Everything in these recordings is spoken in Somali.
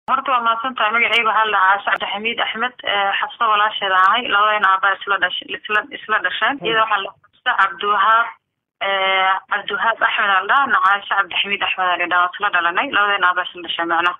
horta waa mahadsantahay magaceyga waxaa la dhahaa sacdi xamiid axmed xabsa walaasheeda ahay labadayna aabaa isla dhash isla isla dhasheen iyada waxaa la xabsa cabdiwahaab cabdiwahaab axmed aa la dhahaa nacaasha cabdixamiid axmed aa la dhahaa isla dhalanay labadayna aabaa isla dhasheen macnaha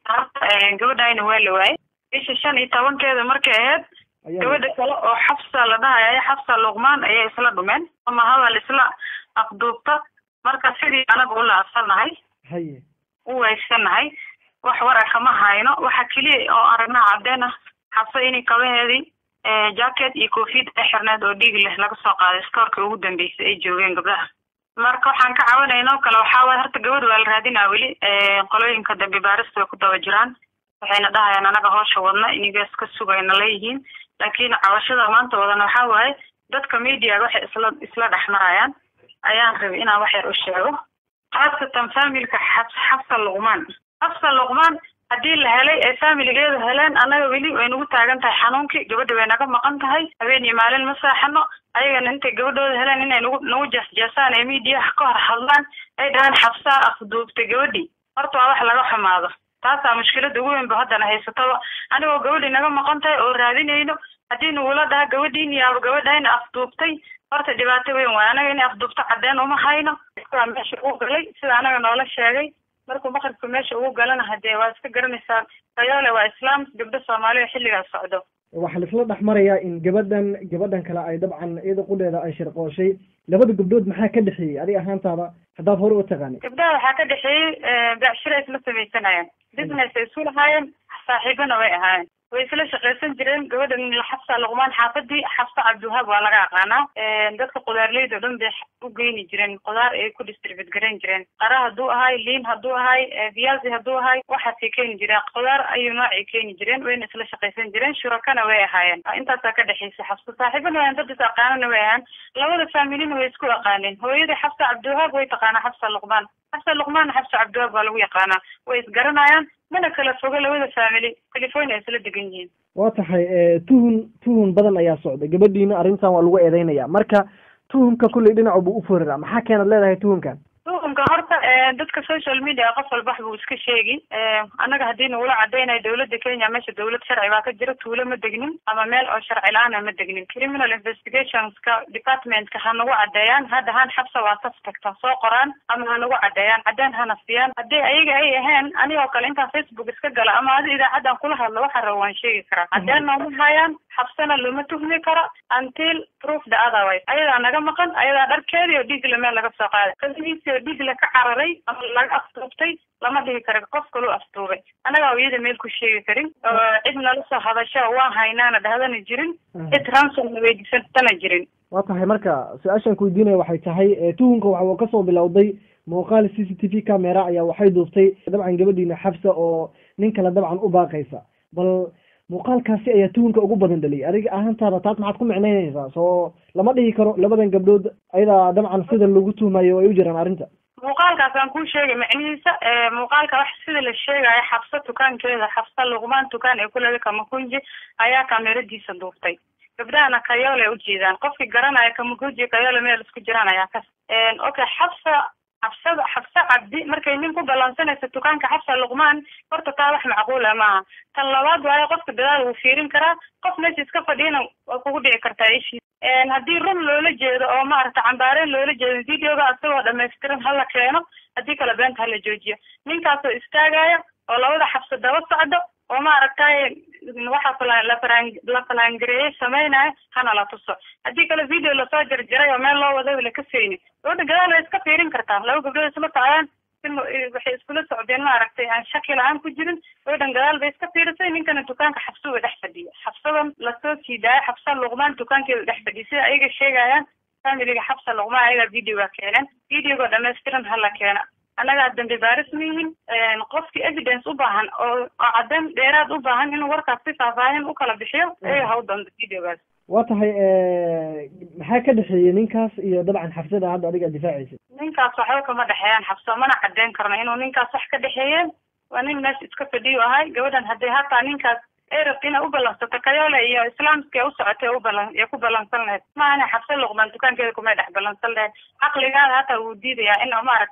horta gabadhayna waa la waayey bisha shan iyo tobankeeda markay ahayd gabadha kale oo xabsa la dhahaya xabsa luqmaan ayay isla dhumeen ama hadal isla afduubta marka sidii anaga u laabsanahay haye u weysanahay wax wara kama hayno waxa keliya oo aragnaa cadeen ah xabsa inay kabaheedii jacket iyo koofiyad ay xirneed oo dhiig leh laga soo qaaday stoorka ugu dambeysay ay joogeen gabdhaha marka waxaan ka caawinayna o kale waxaa waay horta gabadh waa la raadinaa weli qolooyinka dambi baarista way ku daba jiraan waxayna dhahayaan anaga hoosha wadna inigaas ka sugayna leeyihiin laakiin cawashada maanta wadana waxaa waaye dadka mediaga waxay isla isla dhex marayaan ayaan rabay inaan wax yar u sheego khaasatan familka xabs xabsa luqmaan xabsa luqmaan haddii la helay ee familigeeda heleen annaga weli way nagu taagan tahay xanuunkii gabadha way naga maqan tahay habeen iyo maalin ma saaxano ayagana intay gabadhooda heleen inay nagu nagu jeesjeesaan ee mediaha ka hor hadlaan ay dhahaan xabsaa afduubtay gabadhii horta waa wax laga xumaado taasaa mushkilada ugu weyn ba haddana haysataba anigoo gabadhii naga maqan tahay oo raadinayno haddii nagula dhaha gabadhiin yaaba gabadhayna afduubtay horta dhibaato weyn waay anaga inay afduubto cadeen uma hayno waa meesha ugu galay sida anaga noola sheegay markuu maqribka meesha ugu galana hadee waa iska garanaysaa kayoole waa islaam gabdho soomaaliya xilligaas socdo waxaa laisla dhex marayaa in gabadhan gabadhan kale ay dabcan iyada qudheeda ay shirqooshay labada gabdhood maxaa ka dhexeeyey adiga ahaantaada haddaad hore u taqaanay gabdhaha waxaa ka dhexeeyey becshiro isla samaysanayeen business ay isu lahaayeen saaxiibana way ahaayeen way isla shaqaysan jireen gabadhan xabsa luqmaan xaafadii xabsa cabdiwahaab waa laga aqaanaa dadka qudaarleyda o dhan bay u geyni jireen qudaar ay ku distribute garayn jireen qara hadduu ahay liin hadduu ahay viyazi hadduu ahay waxaasay keeni jireen qudaar ayuu noocay keeni jireen wayna isla shaqaysan jireen shurakana way ahaayeen intaasaa ka dhexaysa xabsa saaxiibana wayan dad is aqaanana way ahaan labada familina way isku aqaaneen hooyadii xabsa cabdiwahaab way taqaanaa xabsa luqmaan xabsa luqmaan xabsa cabdiwahaab waa lagu yaqaanaa way isgaranayaan mana kala fogo labada family california isla degan yihiin waa tahay tuhun tuhun badan ayaa socda gabadhiina arrintan waa lagu eedeynaya marka tuhumka kulley dhinacu buu u foriraa maxaa keenad leedahay tuhunkan tuhumka horta dadka social media qof walba buu iska sheegi annaga haddii nagula cadaynayo dawladda kenya meesha dawlad sharci baa ka jira tuulo ma degnin ama meel oo sharci la-aana ma degnin criminal investigationska departmentka ha nagu cadeeyaan hadda han xabsa waa suspect ha soo qoraan ama ha nagu cadeeyaan cadeen hana siiyaan haddii ayaga ay ahayn anigoo kale intaan facebook iska gala ama adi idaacadan kula hadlo waxaan raba waan sheegi karaa cadeen nooma hayaan xabsana looma tuhmi karo until proof the otherwise ayadaa naga maqan ayadaa dharkeedii oo dhiigle meel laga soo qaaday kadihiisii oo dhiigle ka cararay ama laga afduubtay lama dhihi karo qof kaluu afduubay annagaa iyada meel ku sheegi karin cid nala soo hadasho waan haynaana dhahdana jirin cid ransom weydiisatana jirin waa tahay marka su-aashaan ku weydiinaya waxay tahay tuhunka waxa uu kasoo bilowday muuqaal c c t v camera ayaa waxay duuftay dabcan gabadhiina xabsa oo nin kale dabcan u baaqaysa bal muuqaalkaasi ayaa tuhunka ugu badan dhaliyay adiga ahaantaada taas maxaad ku micnaynaysaa soo lama dhihi karo labadan gabdhood ayadaa dabcan sida lagu tuhmayo ay u jiraan arrinta muuqaalkaas aan kuu sheegay macnihiisa muuqaalka wax sida la sheegayo xabsa tukaankeeda xabsa luqmaan tukaan ee kulada kamakunji ayaa kameradiisa duuftay gabdhahana kayoole ujeedaan qofkii garanaya kamakunji kayoole meel isku jiraan ayaa kas okay xabsa xabsada xabsa cabdi markay nin ku ballansanaysa dukaanka xabsa luqmaan horta taa wax macquula maaha tan labaad waayo qofka dadaal wuu fiirin karaa qof meesha iska fadhiyana waa kugu dhici kartaa ishii haddii run loola jeedo oo maaragta cambaareen loola jeedo videoga asagoo dhamaystiran hala keeno haddii kale beenta hala joojiyo ninkaasoo istaagaya oo labada xabsa daba socdo oo maaragtay waxa la falangareeyey sameynaya hana la tuso haddii kale video lasoo jarjaray oo meel loo wada la kaseyni gabadha gadaal way iska fiirin kartaa laba gabdhood isla socdaan waxay iskula socdeen maaragtay aan shaki la-aan ku jirin gabadhan gadaal bay iska fiirisay ninkana dukaanka xabsuga dhex fadhiya xabsadan lasoo siidaayo xabsa luqmaan dukaankeeda dhex fadhiya sida ayaga sheegayaan familiga xabsa luqmaan ayagaa videoga keeneen videoga dhamaystiran hala keena annagaa dambi baaris ma yihin qofkii evidence u baahan oo oo caddeyn dheeraad u baahan inuu warkaas si faahfaahin u kala bixiyo ayaga ha u danto videogaas waa tahay maxaa ka dhexeeyey ninkaas iyo dabcan xabsada hadda adiga difaacaysa ninkaas waxba kama dhexeeyaan xabso mana caddeyn karno inuu ninkaas wax ka dhexeeyeen waa nin meesha iska fadhiyo ahay gabadhan haddii hataa ninkaas ay rabta inay u ballansato kayoole iyo islaamska u socotay ubalan ee ku ballansan lahayd maahane xabse luqmaan dukaankeeda kumay dhex ballansan lahayd caqligaada hataa wuu diidayaa in maaragtay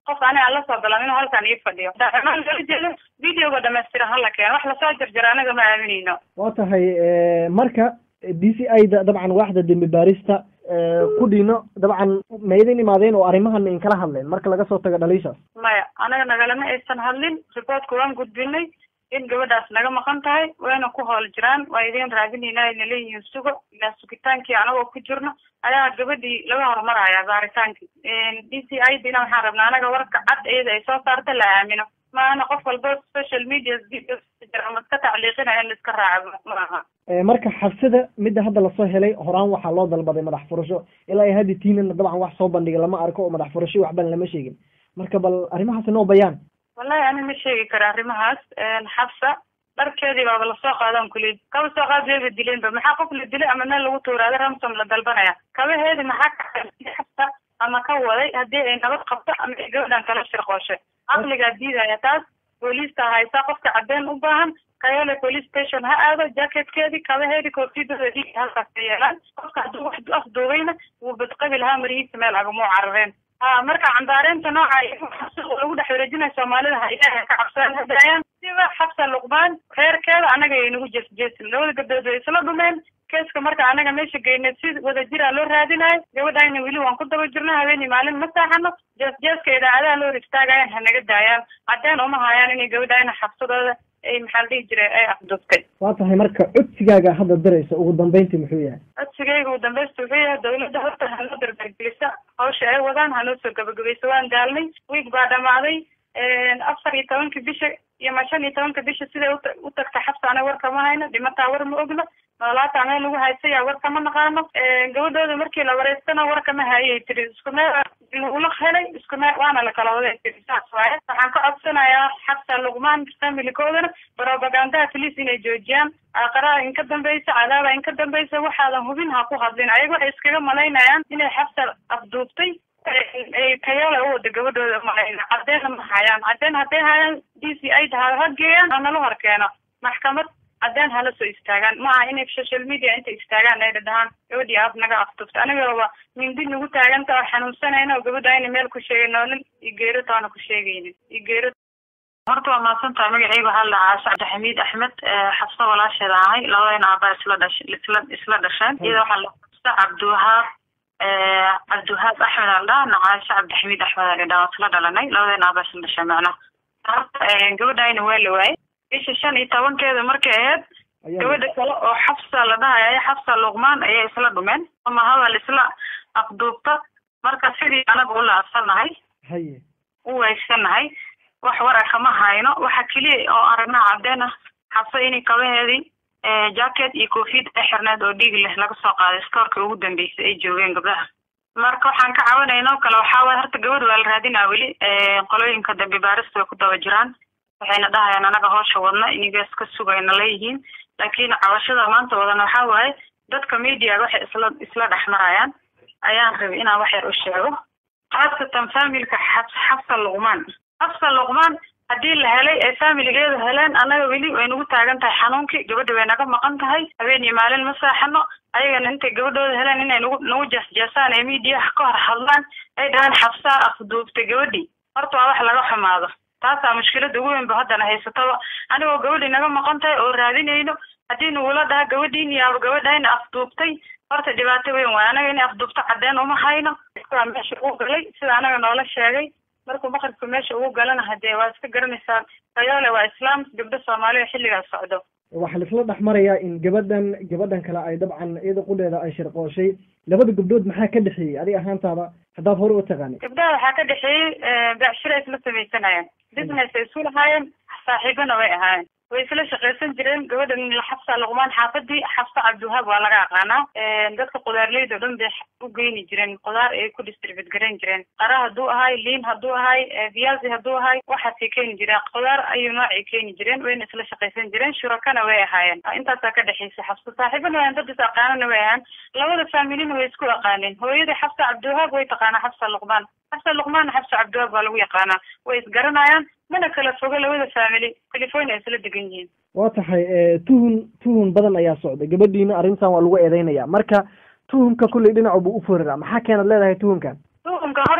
qof ani aan lasoo galan inuu halkan ii fadhiyo daacimaan loola jeedo videoga dhamaystiran hala keeno wax lasoo jarjara anaga ma aaminayno waa tahay marka d c i da dabcan waaxda dembi baarista ku dhiino dabcan ma idin imaadeen oo arrimahan in kala hadleen marka laga soo tago dhaliishaas maya anaga nagalama aysan hadlin reportka waan gudbinay in gabadhaas naga maqan tahay wayna ku hool jiraan waa idin raadinayna ayna leeyihiin sugo ilaa sugitaankii anagoo ku jirno ayaa gabadhii laga horumaraya baaritaankii d c i dina waxaan rabnaa anaga warka cad iyada ay soo saarta la aamino maana qof walba social media ama iska tacliiqinaya in la iska raaco maaha marka xabsida midda hadda lasoo helay horaan waxaa loo dalbaday madax furasho ilaa ay haddi tiinana dabcan wax soo bandhigay lama arko oo madax furasho waxban lama sheegin marka bal arrimahaas noo bayaan wallahi ani ma sheegi kara arrimahaas xabsa dharkeedii baaba lasoo qaadaan kuley kaba soo qaad wayba dileenba maxaa qof la dilay ama meel lagu tuuraada ramsom la dalbanaya kabaheedi maxaa ka xabsa ama ka waday haddii ay nabad qabto ama ay gabadhan kala shirqooshay caqligaa diidaya taas booliista haysaa qofka cadeen u baahan kayole police station ha aado jacketkeedii kabaheedi koofiyadooda dhiig halkaas ka yeelaan qofka hadduu wax afduubayna wuu badqabi lahaa marihiisa meel agamuu carareen ha marka cambaareynta nooca lagu dhex wareejinaya soomaalida ha ilaahay ka cabsadaan hadayaan siba xabsa luqmaan reerkeeda anaga ay nagu jeesjeesin labada gabdhood way isla dhumeen keeska marka anaga meesha geynay si wadajira loo raadinayo gabadhayna weli waan ku daba jirno habeenii maalin ma saaxano jeesjeeska idaacadaha loo hor istaagayaan ha naga daayaan cadeen uma hayaan inay gabadhayna xabsadooda ay maxaa la dhihi jiray ay afduftay waa tahay marka codsigaaga hadda diraysa ugu dambeyntii muxuu yahay codsigayga ugu dambeysta wuxuu yahay dawladda horta hanoo dardargelisa hawsha ay wadaan hanoo soo gabagabaysa waan daalnay wiig baa dhamaaday afar iyo tobanka bisha iyo ma shan iyo tobanka bisha siday u tagta xabsa anaga warka ma hayno dhimataa war ma ogno noolaataa meel lagu haysaya warka ma naqaano gabadhooda markii la wareystana warka ma hayay tiri isku meel ula helay isku meel waana la kala waday tiri saas waaye waxaan ka codsanayaa xabsa luqmaan familikoodana propagandaha police inay joojiyaan aqaraha inka dambeysa cadaaba inka dambeysa waxaadan hubin ha ku hadlin ayaga waxay iskaga malaynayaan inay xabsa afduubtay kayoole u wada gabadhooda malayna cadeenna ma hayaan cadeen hadday hayaan d c i da ha geeyaan hanala hor keeno maxkamad cadeen hala soo istaagaan ma aha inay social media inta istaagaan ay dhadhahaan gabadhii aad naga aftufta anigaba mindi nagu taaganta oo xanuunsanayna oo gabadha ayna meel ku sheegay noolin iyo geero taana ku sheegaynin iyo geero horta waa mahadsan tahay magacayga waxaa la dhahaa cabdixamiid axmed xabsa walaasheeda ahay labadayna aabaa isla dhash isla isla dhasheen iyada waxaa la xabsa cabdiwahaab cabdiwahaab axmed aa la dhahaa nacaasha cabdixamiid axmed aa la dhahaa isla dhalanay labadayna aabaa isla dhasheen macnaha horta gabadhayna waa la waayey bisha shan iyo tobankeeda markay ahayd gabadha kale oo xabsa la dhahaya xabsa luqmaan ayay isla dhumeen ama hadal isla afduubta marka sidii anaga u laabsanahay haye u weegsanahay wax wara kama hayno waxa keliya oo aragnaa cadeen ah xabsa inay kabaheedii jacket iyo koofiyad ay xirneed oo dhiig leh laga soo qaaday stoorka ugu dambeysay ay joogeen gabdhaha marka waxaan ka caawinayna oo kale waxaa waye horta gabadh waa la raadinaa weli qolooyinka dambi baarista way ku daba jiraan waxayna dhahayaan anaga hoosha wadna inigaas ka sugayna leeyihiin laakiin cabashada maanta wadana waxaa waaye dadka mediaga waxay isla isla dhex marayaan ayaan rabay inaan wax yar u sheego khaasatan familka xabs xabsa luqmaan xabsa luqmaan haddii la helay ay familigeedu heleen annaga weli way nagu taagan tahay xanuunkii gabadha way naga maqan tahay habeen iyo maalin ma saaxano ayagana intay gabadhooda heleen inay nagu nagu jeesjeesaan ee mediaha ka hor hadlaan ay dhahaan xabsaa afduubtay gabadhii horta waa wax laga xumaado taasaa mushkilada ugu weyn ba haddana haysataba anigoo gabadhii naga maqan tahay oo raadinayno haddii nagula dhaha gabadhiin yaaba gabadhayna afduubtay horta dhibaato weyn waay anaga inay afduubto cadeen uma hayno waa meesha ugu galay sida anaga noola sheegay markuu maqribka meesha ugu galana hadee waa iska garanaysaa kayoole waa islaam gabdho soomaaliya xilligaas socdo waxaa laisla dhex marayaa in gabadhan gabadhan kale ay dabcan iyada qudheeda ay shirqooshay labada gabdhood maxaa ka dhexeeyey adiga ahaantaada haddaad hore u taqaanay gabdhaha waxaa ka dhexeeyey becshira isla samaysanayeen business ay isu lahaayeen saaxiibana way ahaayeen way isla shaqaysan jireen gabadhan xabsa luqmaan xaafadii xabsa cabdiwahaab waa laga aqaanaa dadka qudaarleyda o dhan bay u geyni jireen qudaar ay ku distribute garayn jireen qara hadduu ahay liin hadduu ahay viyazi hadduu ahay waxaasay keeni jireen qudaar ayuu noocay keeni jireen wayna isla shaqaysan jireen shurakana way ahaayeen intaasaa ka dhexaysa xabsa saaxiibana wayan dad is aqaanana way ahaan labada familina way isku aqaaneen hooyadii xabsa cabdiwahaab way taqaanaa xabsa luqmaan xabsa luqmaanna xabsa cabdiwahaab waa lagu yaqaanaa way isgaranayaan mana kala fogo labada family california isla degan yihiin waa tahay tuhun tuhun badan ayaa socday gabadhiina arrintan waa lagu eedeynaya marka tuhumka kulley dhinacu buu u foriraa maxaa keenad leedahay tuhunkan tuhumka horta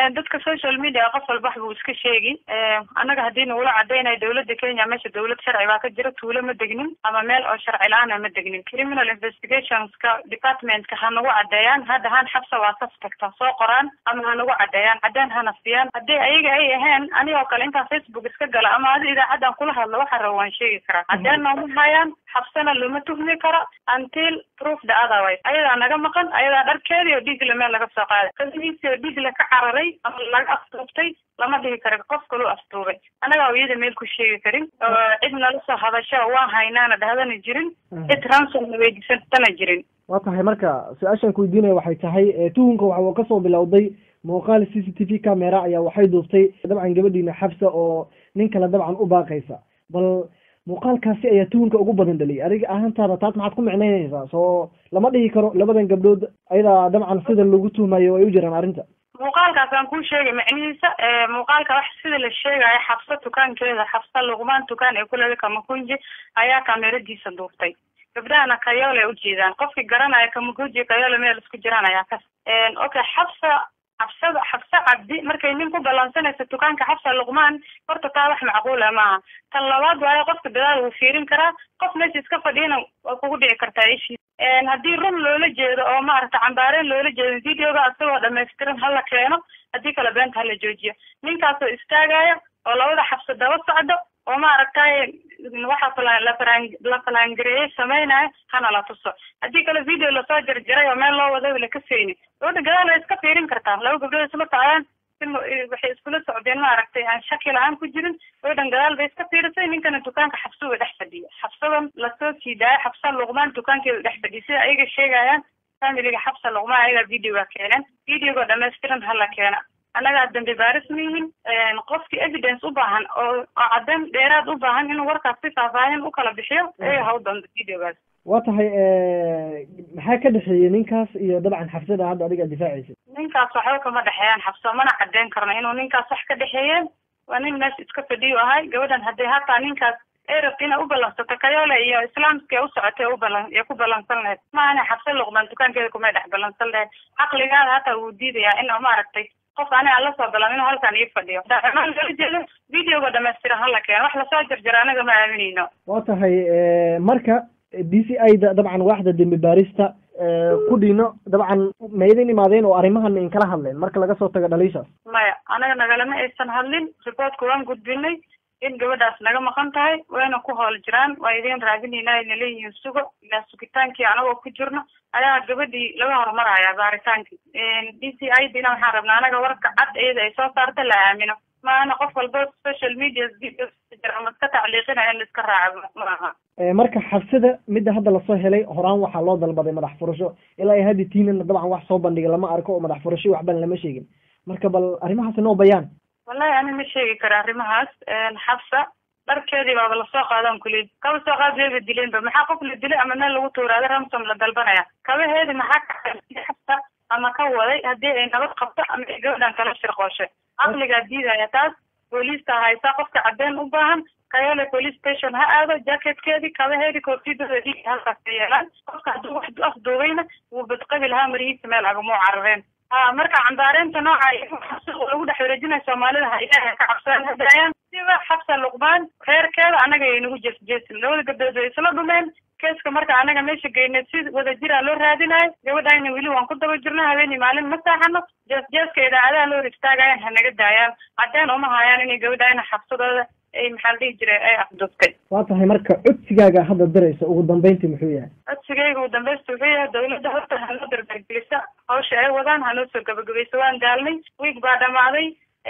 dadka social media qof walba wax buu iska sheegi annaga haddii nagula cadaynayo dawladda kenya meesha dawlad sharci baa ka jira tuulo ma degnin ama meel oo sharci la-aana ma degnin criminal investigationska departmentka ha nagu cadeeyaan hadda han xabsa waa suspect ha soo qoraan ama ha nagu cadeeyaan cadeen hana siiyaan haddii ayaga ay ahayn anigoo kale intaan facebook iska gala ama adi idaacadan kula hadlo waxa raba waan sheegi karaa cadeen nooma hayaan xabsana looma tuhmi karo until proof the otherwise ayadaa naga maqan ayadaa dharkeedii oo dhiigle meel laga soo qaaday kadimiisii oo dhiigle ka cararay ama laga aftuubtay lama dhihi karo qof kaluu aftuubay annagaa iyada meel ku sheegi karin oo cid nala soo hadasho waan haynaana dhahdana jirin cid ransom weydiisatana jirin waa tahay marka su-aashaan ku weydiinaya waxay tahay tuhunka waxa uu kasoo bilowday muuqaal c c t v camera ayaa waxay duuftay dabcan gabadhiina xabsa oo nin kale dabcan u baaqaysa bal muuqaalkaasi ayaa tuhunka ugu badan dhaliyay adiga ahaantaada taas maxaad ku micnaynaysaa soo lama dhihi karo labadan gabdhood ayadaa dabcan sida lagu tuhmayo ay u jiraan arrinta muuqaalkaas aan kuu sheegay macnihiisa muuqaalka wax sida la sheegayo xabsa tukaankeeda xabsa luqmaan tukaan ee kulada kamakunji ayaa kameradiisa duuftay gabdhahana kayoole ujeedaan qofkii garanaya kamakunji kayoole meel isku jiraan ayaa kas okay xabsa xabsada xabse cabdi markay nin ku ballansanaysa dukaanka xabsa luqmaan horta taa wax macquula maaha tan labaad waayo qofka dadaal wuu fiirin karaa qof meesha iska fadhiyana waa kugu dhici kartaa ishii haddii run loola jeedo oo maaragta cambaareen loola jeedo videoga asagoo dhamaystiran hala keeno haddii kale beenta hala joojiyo ninkaasoo istaagaya oo labada xabse daba socdo oo maaragtay waxa falan lafalaan la falaangareeyey sameynaya hana la tuso haddii kale video lasoo jarjaray oo meel loo wada la ka seyni gabadha gadaal way iska fiirin kartaa laba gabdhood isla socdaan waxay iskula socdeen maaragtay aan shaki la-aan ku jirin gabadhan gadaal bay iska fiirisay ninkana dukaanka xabsuba dhex fadhiya xabsadan lasoo sii daaya xabsa luqmaan dukaankeeda dhex fadhiya sida ayaga sheegayaan familiga xabsa luqmaan ayagaa videoga keeneen videoga dhamaystiran hala keena annagaa dambi baaris ma yihin qofkii evidence u baahan oo oo caddeyn dheeraad u baahan inuu warkaas si faahfaahin u kala bixiyo ayaga ha u doonto videogaas waa tahay maxaa ka dhexeeyey ninkaas iyo dabcan xabsada hadda adiga difaacaysa ninkaas waxba kama dhexeeyaan xabso mana caddeyn karno inuu ninkaas wax ka dhexeeyeen waa nin meesha iska fadhiyo ahay gabadhan haddii hataa ninkaas ay rabta inay u ballansato kayoole iyo islaamska u socotay u balan ee ku ballansan lahayd maahane xabse luqmaan dukaankeeda kumay dhex ballansan lahayd caqligaada hataa wuu diidayaa in maaragtay qof aniga aan lasoo galan inuu halkan ii fadhiyo daamaan loola jeedo videoga dhamaystiran hala keeno wax lasoo jarjaro anaga ma aaminayno waa tahay marka d c i da dabcan waaxda dembi baarista ku dhino dabcan ma idin imaadeen oo arrimahan in kala hadleen marka laga soo tago dhaliishaas maya anaga nagalama aysan hadlin reportka waan gudbinay in gabadhaas naga maqan tahay wayna ku hool jiraan waa idin raadinayna ayna leeyihiin sugo ilaa sugitaankii anagoo ku jirno ayaa gabadhii laga hormaraya baaritaankii d c i dina waxaan rabnaa anaga warka cad iyada ay soo saarta la aamino maana qof walba social media ama iska tacliiqinaya in la iska raaco maaha marka xabsada midda hadda lasoo helay horaan waxaa loo dalbaday madax furasho ilaa ay haddi tiinana dabcan wax soo bandhiga lama arko oo madax furasho waxban lama sheegin marka bal arrimahaasi noo bayaan wallahi ani ma sheegi karo arrimahaas xabsa dharkeedii baaba lasoo qaadaan kuley kaba soo qaad wayba dileenba maxaa qof la dilay ama meel lagu tuuraada ramsom la dalbanaya kabaheedi maxaa ka xabsa ama ka waday haddii ay nabad qabto ama ay gabadhan kala shirqooshay caqligaa diidaya taas booliista haysaa qofka cadeen u baahan kayoole police station ha aado jacketkeedii kabaheedii koofiyadooda halkaas ka yeelaan qofka hadduu wax afduubayna wuu badqabi lahaa marihiisa meel agamuu carareen ha marka cambaareynta nooca lagu dhex wareejinayo soomaalida ha ilaahay ka cabsadaan hadayaan siba xabsa luqmaan reerkeeda annaga ay nagu jeesjeesin labada gabdhood way isla dhumeen keeska marka anaga meesha geynay si wadajira loo raadinayo gabadhayna weli waan ku daba jirno habeenii maalin ma saaxano jeesjeeska idaacadaha loo hor istaagayan ha naga daayaan cadeen uma hayaan inay gabadhayna xabsadooda ay maxaa la dhihi jiray ay afduubtay waa tahay marka codsigaaga hadda diraysa ugu dambeyntii muxuu yahay codsigayga ugu dambeysta wuxuu yahay dawladda horta hanoo dardargelisa hawsha ay wadaan hanoo soo gabagabaysa waan daalnay wiig baa dhamaaday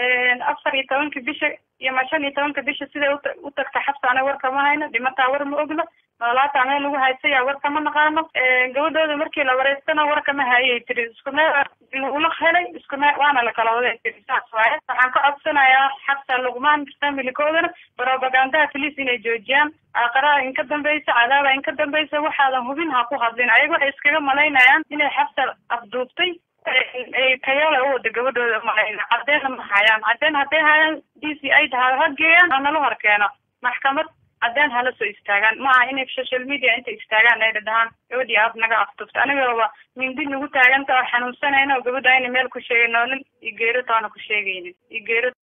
afar iyo tobanka bisha iyo ma shan iyo tobanka bisha siday u tagta xabsa anaga war kama hayno dhimataa war ma ogno noolaataa meel lagu haysaya war kama naqaano gabadhooda markii la wareystana war kama hayay tiri isku meel lagula helay isku meel waana la kala waday tiri saas waaye waxaan ka codsanayaa xabsa luqmaan familikoodana propagandaha police inay joojiyaan aqaraha in ka dambeysa cadaaba in ka dambeysa waxaadan hubin ha ku hadlin ayaga waxay iskaga malaynayaan inay xabsa afduubtay ay kayoole u wada gabadhooda malayna caddeena ma hayaan caddeen hadday hayaan d c i da ha geeyaan hanala hor keeno maxkamad cadeen hala soo istaagaan ma aha inay social media inta istaagaan ay dhadhahaan gabadhii aad naga aftufta anigaba mindi nagu taaganta oo xanuunsanayna oo gabadha ayna meel ku sheegay noolin iyo geero toona ku sheegaynin iyo geero